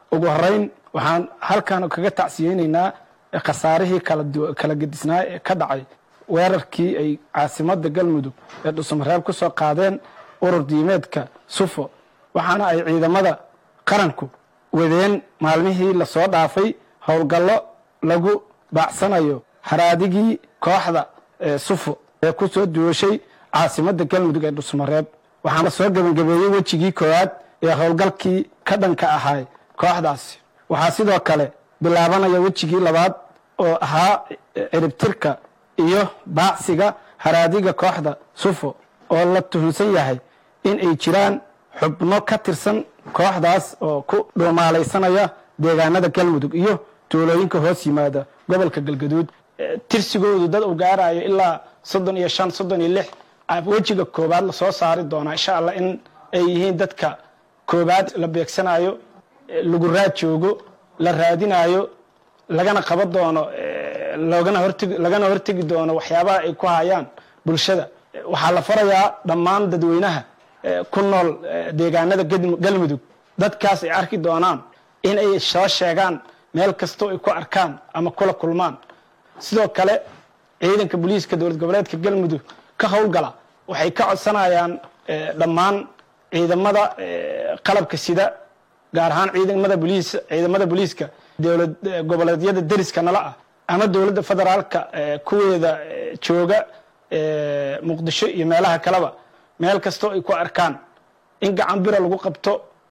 ugu horeyn waxaan halkan kaga tacsiyeyneynaa khasaarihii kala gedisnaa ee ka dhacay weerarkii ay caasimada galmudug ee dhuusamareeb ku soo qaadeen urur diimeedka sufo waxaana ay ciidamada qaranku wadeen maalmihii lasoo dhaafay howlgallo lagu baacsanayo haraadigii kooxda sufo ee ku soo duwashay caasimada galmudug ee dhuusamareeb waxaana soo gebangabeeyey wejigii koowaad ee howlgalkii ka dhanka ahay kooxdaasi waxaa sidoo kale bilaabanaya wejigii labaad oo ahaa ciribtirka iyo baacsiga haraadiga kooxda sufo oo la tuhunsan yahay in ay jiraan xubno ka tirsan kooxdaas oo ku dhuumaalaysanaya deegaanada galmudug iyo tuulooyinka hoos yimaada gobolka galgaduud tirsigoodu dad uu gaarayo ilaa soddon iyo shan soddon iyo lix wejiga koobaad lasoo saari doonaa insha allah in ay yihiin dadka koobaad la beegsanayo lagu raad joogo la raadinayo lagana qaban doono lagana hortegi doono waxyaabaha ay ku hayaan bulshada waxaa la farayaa dhammaan dadweynaha ku nool deegaanada galmudug dadkaas ay arki doonaan in ay soo sheegaan meel kastoo ay ku arkaan ama kula kulmaan sidoo kale ciidanka booliiska dowlad goboleedka galmudug ka howlgala waxay ka codsanayaan dhammaan ciidamada qalabka sida gaar ahaan ciidamada boliis ciidamada booliiska dowlad goboleedyada deriska nala ah ama dowladda federaalka kuweeda jooga muqdisho iyo meelaha kaleba meel kastoo ay ku arkaan in gacan bira lagu qabto